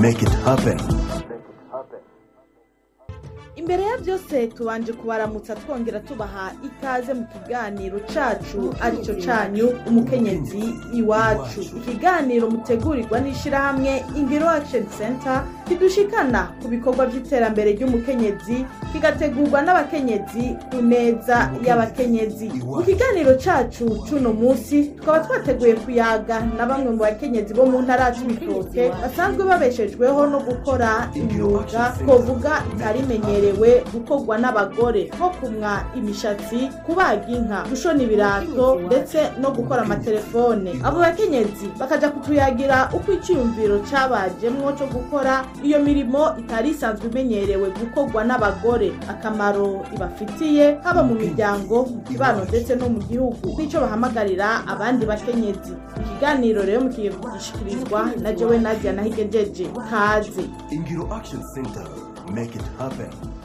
make it happen. imbere ya byose tubanje kubaramutsa twongera tubaha ikaze mu kiganiro cacu aricyo canyu umukenyezi iwacu ikiganiro mutegurirwa n'ishirahamwe ingiro action center kidushikana ku bikorwa by'iterambere ry'umukenyezi kigategurwa n'abakenyezi ku neza y'abakenyezi mu kiganiro cacu c'uno munsi tukaba twateguye kuyaga na bamwe mu bakenyezi bo mu ntara y'ibitoke basanzwe babeshejweho no gukora imyuga twovuga itarimenyerewe gukorwa n'abagore nko kumwa imishatsi kubaga inka gushona ibirato ndetse no gukora amatelefone abo bakenyezi bakaja kutuyagira uko icyiyumviro cabajemwo co gukora iyo mirimo itari isanzwe imenyerewe gukorwa n'abagore akamaro ibafitiye haba mu miryango mu kibano ndetse no mu gihugu n'ico bahamagarira abandi bakenyezi ikiganiro rero mukiye kugishikirizwa na jewe nadia nahigejeje kaze Ingiro Action Center, make it happen.